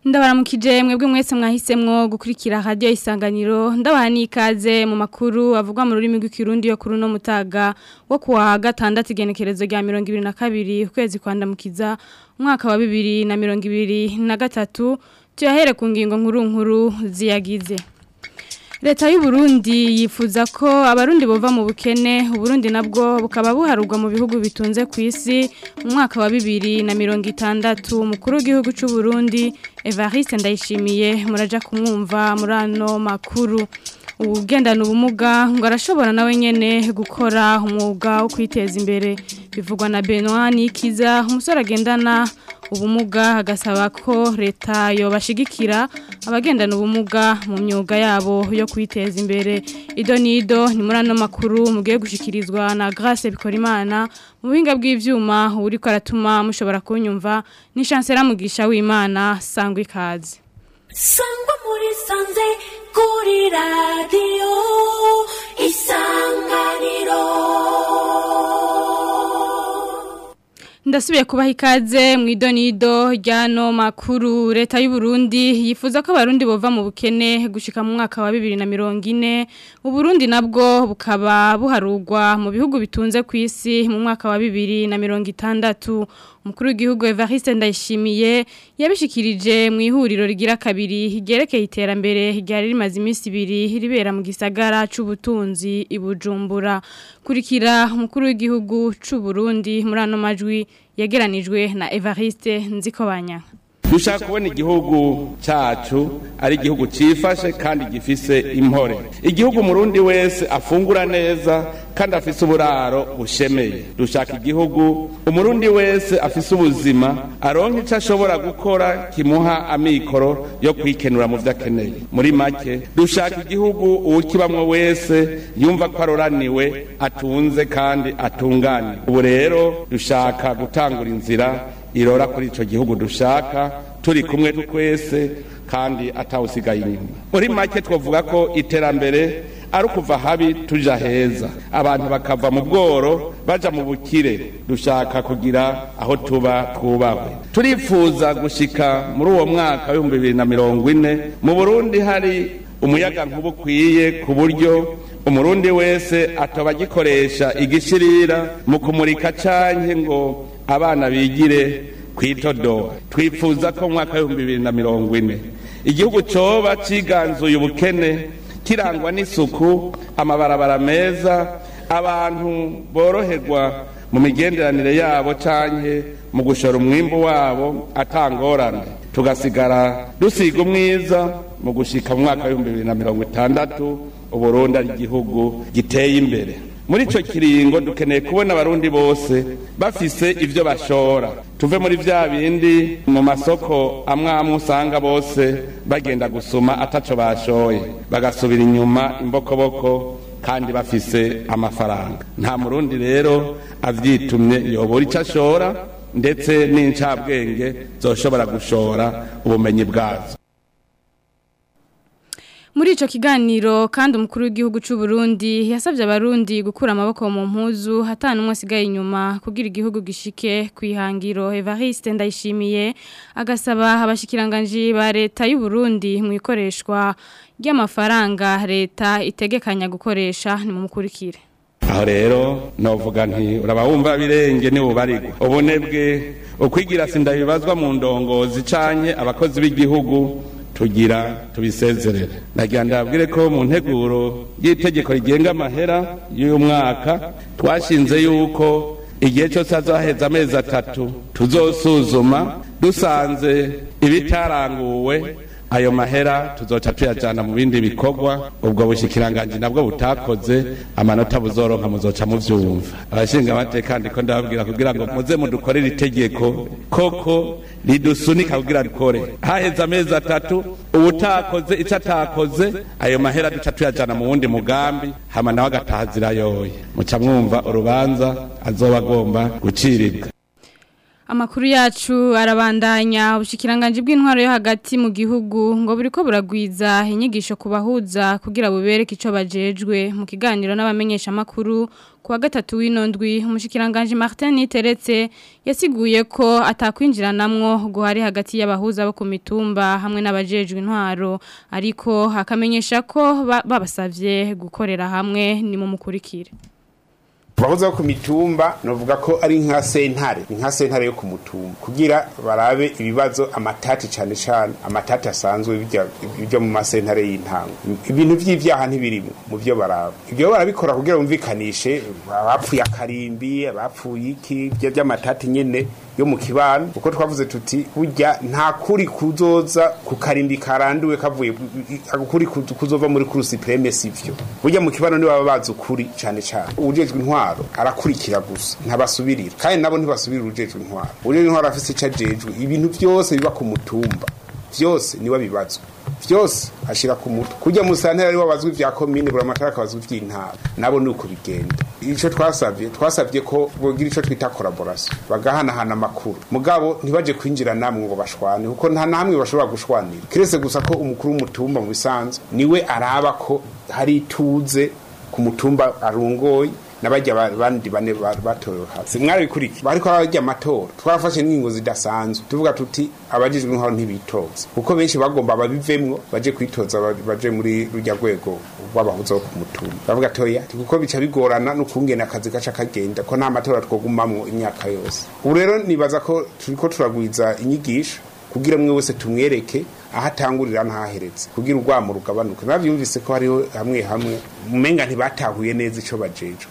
ndabaramukije mwebwe mwese mwahisemwo gukurikira radio isanganiro ndabaha nikaze mu makuru avugwa mu rurimi rw'ikirundi yo kuri no mutaga wo kuwa gatandatu igenekerezo rya 2022 ukwezi kwandamukiza umwaka wa 2023 tuyahere ku ngingo nkuru nkuru ziyagize Leta y'u Burundi yifuza ko abarundi bova mu bukene uburundi nabwo bukaba buharurwa mu bihugu bitunze ku isi mu mwaka wa 2060 umukuru w'igihugu cy'u Burundi Evariste Ndayishimiye muraja kumwumva muri ano makuru ugendana ubumuga ngo arashobora nawe nyene gukora umwuga wo kwiteza imbere bivugwa na Benoit Nikiza umusore agendana ubumuga agasaba ko leta yobashigikira abagendana ubumuga mu myuga yabo yo kwiteza imbere ido nido ni muri ano makuru mugiye gushikirizwa na Grace Bikorimana mu buhinga bw'ivyuma uri ko aratuma mushobora kunyumva ni chancellor mugisha w'Imana sangwa ikaze sangwa muri sanze kuri radio isanganiro Ndasubiye kubaha ikaze mu idonido ryano makuru leta y'u Burundi yifuza ko abarundi bova mu bukene gushika mu mwaka wa 2040 u Burundi nabwo bukaba buharugwa mu bihugu bitunze ku isi mu mwaka wa 2060 umukuru w'igihugu Evariste Ndayishimiye yabishikirije mu ihuriro rigira kabiri higerekeye iterambere ryari rimaze iminsi ibiri ribera mu gisagara c'ubutunzi ibujumbura kurikira umukuru w'igihugu c'u Burundi muri ano majwi yegeranijwe na Evariste Nzikobanya dushaka kubona igihugu cyacu ari igihugu cyifashe kandi gifise impore igihugu umurundi wese afungura neza kandi afise uburaro bushemeye dushaka igihugu umurundi wese afise ubuzima aronka icyo ashobora gukora kimuha amikoro yo kwikenura mu byo akeneye muri make dushaka igihugu uwukibamwo wese yumva ko aroraniwe atunze kandi atunganye ubu rero dushaka gutangura inzira irora kuri icyo gihugu dushaka turi kumwe twese kandi atawusigaye inyuma muri make twavuga ko iterambere ari ukuva habi tuja heza abantu bakava mu bworo baja mu bukire dushaka kugira aho tuba twubahwe turifuza gushika muri uwo mwaka w'ibihumbi bibiri na mirongo ine mu burundi hari umuyaga nkuba ukwiye ku buryo umurundi wese atoba agikoresha igishirira mu kumurika canke ngo abana bigire kwitodoha twifuza ko mu mwaka w'ibihumbi bibiri na mirongo ine igihugu coba ciganzuye ubukene kirangwa n'isuku amabarabara meza abantu boroherwa mu migenderanire yabo canke mu gushora umwimbu wabo atangorane tugasigara dusiga umwiza mu gushika mu mwaka w'ibihumbi bibiri na mirongo itandatu uburundi ari igihugu giteye imbere muri icyo kiringo dukeneye kubona abarundi bose bafise ibyo bashora tuve muri bya bindi mu masoko amwe amwe usanga bose bagenda gusuma ataco bashoye bagasubira inyuma imbokoboko kandi bafise amafaranga nta murundi rero avyitumye yobora icyo ashora ndetse n'incabwenge zoshobora gushora ubumenyi bwazo muri ico kiganiro kandi umukuru w'igihugu c'u Burundi yasavye abarundi gukura amaboko mu mpuzu hatana umwe asigaye inyuma kugira igihugu gishike kwihangiro Evariste ndayishimiye agasaba abashikiranganje ba leta y'u Burundi mu ikoreshwa ry'amafaranga leta itegekanya gukoresha ni mu mukurikire aho rero novuga nti uraba wumva birenge ni bubarigwa ubunebwe ukwigira sindabibazwa mu ndongozi canke abakozi b'igihugu tugira tubisezerere nagira ndabwire ko mu nteguro y'itegeko rigenga amahera y'uyu mwaka twashinze yuko igihe cyose hazaheza amezi atatu tuzosuzuma dusanze ibitaranguwe ayo mahera tuzoca tuyajyana mu bindi bikorwa ubwo bushikiranganji nabwo butakoze amanota buzoronka muzoca muvyumva abashinga amateka ndiko ndababwira kugira ngo muze mudukorere itegeko koko ridusunika kugira dukore haheze amezi atatu ubutakoze ico atakoze ayo mahera duca tuyajana mu wundi mugambi hama nawe agataha zirayoye muca mwumva urubanza azoba agomba gucirirwa Amakuru yacu arabandanya ubushikiranganje bw'intwaro yo hagati mu gihugu ngo buriko buragwiza inyigisho kubahuza kugira bubereke ico bajejwe mu kiganiro n'abamenyesha makuru kuwa gatatu w'inondwi umushikiranganje Martin Niteretse yasiguye ko atakwinjiranamwo guhari hagati y'abahuza bo ku mitumba hamwe n'abajejwe intwaro ariko hakamenyesha ko ba- babasavye gukorera hamwe ni mu mukurikire Bahoza ku mitumba novuga ko ari nka sentare ni nka sentare yo ku mutumba kugira barabe ibibazo amatati cane cane amatati asanzwe bijya bijya mu masentare y'intango ibintu vy'ivyaha ntibirimo mu byo baraba ibyo barabikora kugira bumvikanishe abapfuye akarimbi abapfuye iki byo by'amatati nyene yo mu kibano uko twavuze tuti burya nta kuri kuzoza ku karimbi karanduwe kavuye kuri kuzova muri kurusi preme sivyo burya mu kibano ni baba bazi ukuri cane cane ujejwe intwaro arakurikira gusa ntabasubirira kandi nabo ntibasubirira ujejwe intwaro ujejwe intwaro afise ico ajejwe ibintu vyose biba ku mutumba vyose niwe bibazwa vyose ashira ku mutwe kujya mu santera ari wabazwe vya komine bura matara akabazwe vy'intara nabo nuko bigenda ico twasavye twasavye ko bogira ico twita collaboration bagahanahana amakuru mugabo ntibaje kwinjira namwe ngo bashwane kuko nta namwe bashobora gushwanira kiretse gusa ko umukuru w'umutumba mu bisanzwe niwe araba ko hari ituze ku mutumba arungoye nabajya bandi bane batorewe hasi mwarabikuriki bariko barajya amatora twafashe n'ingingo zidasanzwe tuvuga tuti abajijwe intwaro ntibitoza kuko benshi bagomba babivemwo baje kwitoza baje muri rujya rwego rw'abahuza bo ku mutumba bavuga toya kuko bica bigorana n'ukungena akazi gaca kagenda ko nta matora twogumamwo imyaka yose ubu rero nibaza ko turiko turagwiza inyigisho kugira mwe wese tumwereke aho atangurira ntaheretse kugira urwamo rugabanuke navyumvise ko hariho hamwe hamwe umenga ntibatahuye neza ico bajejwe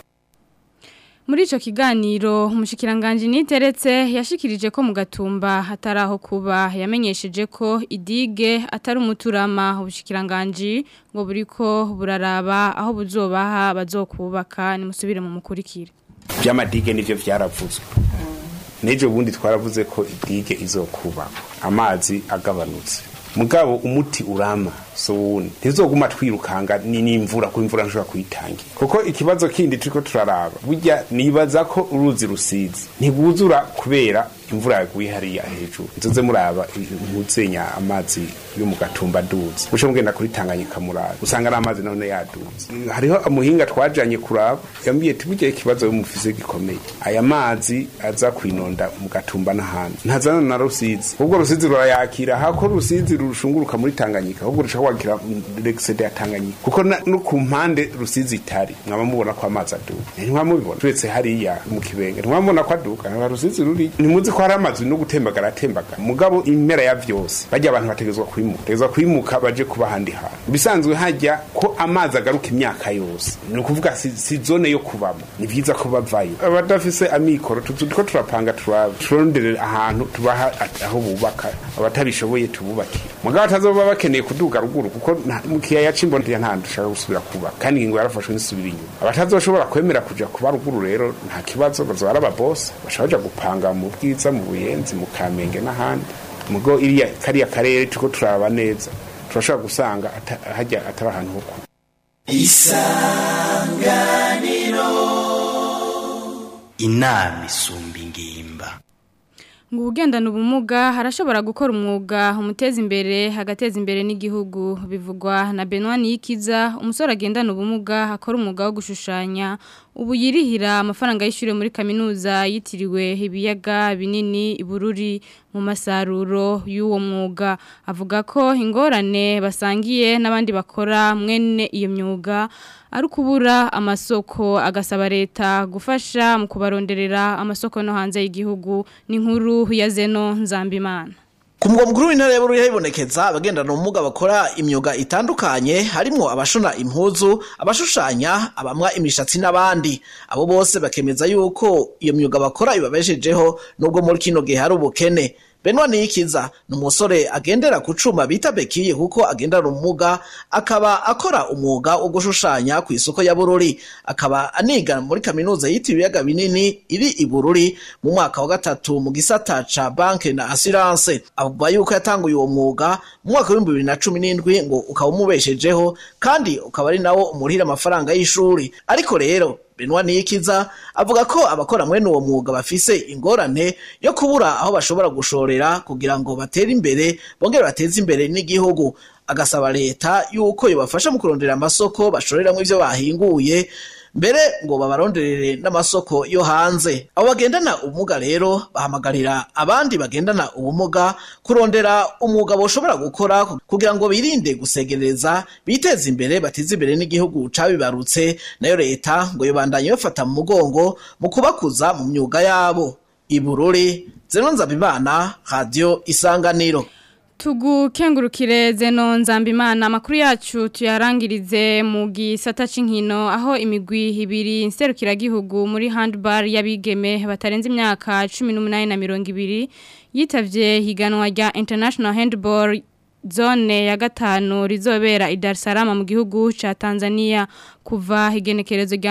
Muri ico kiganiro umushikiranganje niteretse yashikirije ko mu gatumba hataraho kuba yamenyesheje ko idige atari umuturama ubushikiranganje ngo buriko buraraba aho buzobaha bazokubaka nimusubire mu mukurikire by'amadige nivyo vyaravuzwe nejo bundi twaravuze ko idige izokubaka amazi agabanutse mugabo umuti urama so wuni ntizoguma twirukanga ni n'imvura ko imvura nshobora kuyitangira kuko ikibazo kindi turiko turaraba burya nibaza ko uruzi rusizi ntibuzura kubera imvura yaguye hariya hejuru nzoze muraba impuzenya amazi yo mu gatumba aduze bushe mugenda kuri tanganyika muraba usanga ari amazi none yaduze hariho umuhinga twajanye kuraba yambwiye ati burya ikibazo mufise gikomeye aya mazi aza kwinonda mu gatumba n'ahandi ntazana na rusizi ubwo rusizi rurayakira hako rusizi rushunguruka muri tanganyika ahubwo rushaka kwakira l'excede ya tanganyika kuko no ku mpande rusizi itari mwaba mubona ko amazi aduka ntimwamubibona turetse hariya mu kibenge ntimwamubona ko aduka nta rusizi ruri ntimuzi ko hari amazi no gutembagara atembagara mugabo impera ya vyose bajya abantu bategezwa kwimuka tegezwa kwimuka baje kuba handi hantu bisanzwe hajya ko amazi agaruka imyaka yose ni ukuvuga si, si zone yo kubamo ni vyiza ko bavayo abadafise amikoro turiko turapanga turondere ahantu tubaha aho bubaka abatabishoboye tububakira mugabo atazoba bakeneye kuduga ruguru kuko mu kiyaya c'imbono nta dushaka gusubira kuba kandi ingingo yarafashwe n'isubira inyuma abatazoshobora kwemera kuja kuba ruguru rero nta kibazo bazoba ari ababosi bashobora baja gupanga mu bwiza mu buyenzi mu kamenge n'ahandi mugo iriya kariya karere turiko turaba neza turashobora gusanga hajya atari ahantu ho kuba isanganiro inama isumba ingimba ngo ubugendana ubumuga harashobora gukora umwuga umuteza imbere hagateza imbere n'igihugu bivugwa na Benoit Nikiza umusore agendana ubumuga akora umwuga wo gushushanya ubu yirihira amafaranga y'ishure muri kaminuza yitiriwe ibiyaga binini ibururi mu masaruro y'uwo mwuga avuga ko ingorane basangiye n'abandi bakora mwene iyo myuga ari ukubura amasoko agasaba leta gufasha mu kubaronderera amasoko no hanze y'igihugu n'inkuru ya zeno nzambimana ku mugwa mukuru w'intara ya Bururi habonekeza abagendana ubumuga bakora imyuga itandukanye harimo abashona impuzu abashushanya abamwa imishatsi n'abandi abo bose bakemeza yuko iyo myuga bakora ibabeshejeho nubwo muri kino gihe hari ubukene Benwa Niyikiza ni umusore agendera ku cuma bita bekiye kuko agendana ubumuga akaba akora umwuga wo gushushanya ku isoko ya Bururi akaba aniga muri kaminuza yitiriwe ibiyaga binini iri i Bururi mu mwaka wa gatatu mu gisata ca banke na assurance avuga yuko yatanguye uwo mwuga mu mwaka w'ibihumbi bibiri na cumi n'indwi ngo ukaba umubeshejeho kandi ukaba ari nawo umurihira amafaranga y'ishuri ariko rero Benoit Niyikiza avuga ko abakora mwene uwo mwuga bafise ingorane yo kubura aho bashobora gushorera kugira ngo batere imbere bongere bateze imbere n'igihugu agasaba leta yuko yobafasha mu kurondera amasoko bashoreramwo ivyo bahinguye mbere ngo babaronderere n'amasoko yo hanze abo bagendana ubumuga rero bahamagarira abandi bagendana ubumuga kurondera umwuga boshobora gukora kugira ngo birinde gusegereza biteze imbere bateze imbere n'igihugu cabibarutse nayo leta ngo yobandanye bafata mu mugongo mu kubakuza mu myuga yabo ibururi zeno nzabimana radio isanganiro tugukengurukire zeno nzambimana amakuru yacu tuyarangirize mu gisata c'inkino aho imigwi ibiri nserukiragihugu muri handball y'abigeme batarenze imyaka 18 na 20 yitavye higanwa rya International Handball zone ya gatanu rizobera i Dar es Salaam mu gihugu ca Tanzania kuva igenekerezo rya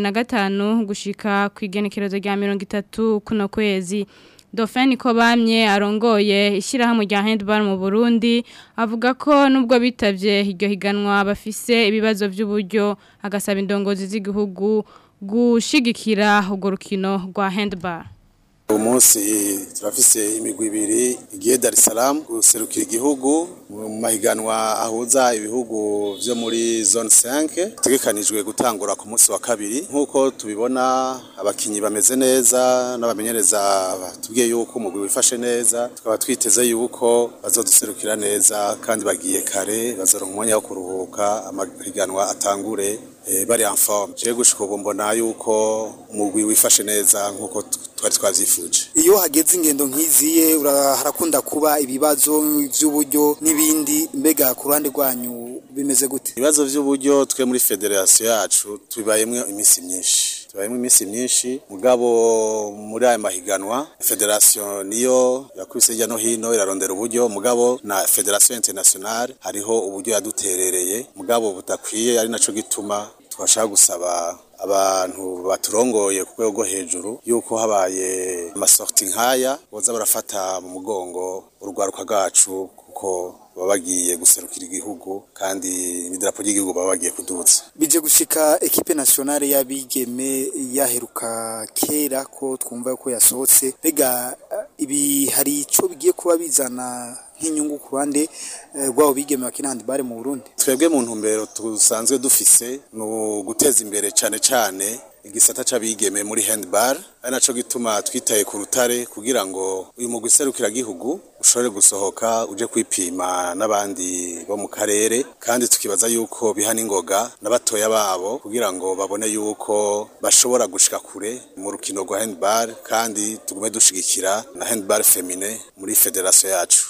2025 gushika ku igenekerezo rya 30 kuno kwezi Dauphin ko bamye arongoye ishyirahamwe rya handball mu Burundi avuga ko nubwo bitavye iryo higanwa bafise ibibazo by'uburyo agasaba indongozi z'igihugu gushigikira urwo rukino rwa handball uyu munsi turafise imigwi ibiri igiye Dar es Salaam guserukira igihugu mu mahiganwa ahuza ibihugu vyo muri zone 5 tegekanijwe gutangura ku munsi wa kabiri nk'uko tubibona abakinyi bameze neza n'abamenyereza batubwiye yuko umugwi wifashe neza tukaba twiteze yuko bazoduserukira neza kandi bagiye kare bazoronka umwanya wo kuruhuka amahiganwa atangure bari en forme je gushika ubu mbona yuko umugwi wifashe neza nkuko twari twavyifuje iyo hageze ingendo nk'iziye harakunda kuba ibibazo vy'uburyo n'ibindi mbega ku ruhande rwanyu bimeze gute ibibazo vy'uburyo twe muri federation yacu tubibayemwo iminsi myinshi tubayemwo iminsi myinshi mugabo muri aya mahiganwa federation niyo yakubise hirya no hino irarondera uburyo mugabo na federation internationale hariho uburyo yaduterereye mugabo budakwiye ari naco gituma twashaka gusaba abantu baturongoye ku rwego rwo hejuru yuko habaye amasorti nk'aya boza barafata mu mugongo urwaruka rwacu kuko baba bagiye guserukira igihugu kandi n'idarapo ry'igihugu baba bagiye kuduza bije gushika ekipe nationale y'abigeme yaheruka kera ko twumva ko yasohotse bega ibi hari ico bigiye kuba bizana nk'inyungu ku ruhande rwabo bigeme bakina handball mu Burundi twebwe mu ntumbero tusanzwe dufise ni guteza imbere cane cane igisata c'abigeme muri handball ari naco gituma twitaye ku rutare kugira ngo uyu mugwi serukiragihugu ushobore gusohoka uje kwipima n'abandi bo mu karere kandi tukibaza yuko biha n'ingoga n'abatoya babo kugira ngo babone yuko bashobora gushika kure mu rukino rwa handball kandi tugume dushigikira na handball femine muri federation yacu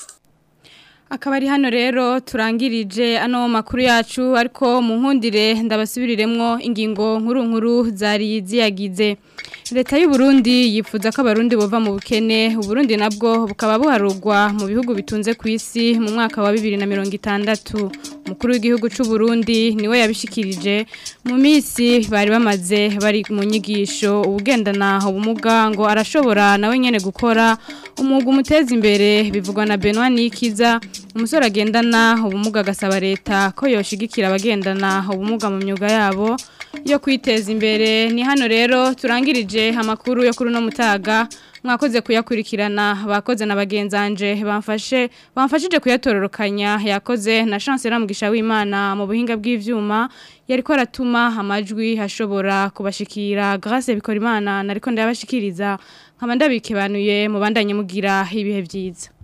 akaba ari hano rero turangirije ano makuru yacu ariko mu nkundire ndabasubiriremwo ingingo nkuru nkuru zari ziyagize leta y'u Burundi yifuza ko abarundi bova mu bukene uburundi nabwo bukaba buharugwa mu bihugu bitunze ku isi mu mwaka wa bibiri na mirongo itandatu umukuru w'igihugu cy'u Burundi niwe yabishikirije mu minsi bari bamaze bari mu nyigisho ubugendana ubumuga ngo arashobora nawe nyene gukora umwuga umuteza imbere bivugwa na Benoit Nikiza umusore agendana ubumuga agasaba leta ko yoshigikira abagendana ubumuga mu myuga yabo yo kwiteza imbere ni hano rero turangirije amakuru yo kuri uno mutaga mwakoze kuyakurikirana bakoze na bagenzanje bamfashe bamfashije kuyatororokanya yakoze na chance ramugisha w'Imana mu buhinga bw'ivyuma yariko aratuma amajwi hashobora kubashikira grâce bikora imana nariko ndabashikiriza nkaba ndabikebanuye mu bandanye mugira ibihe byiza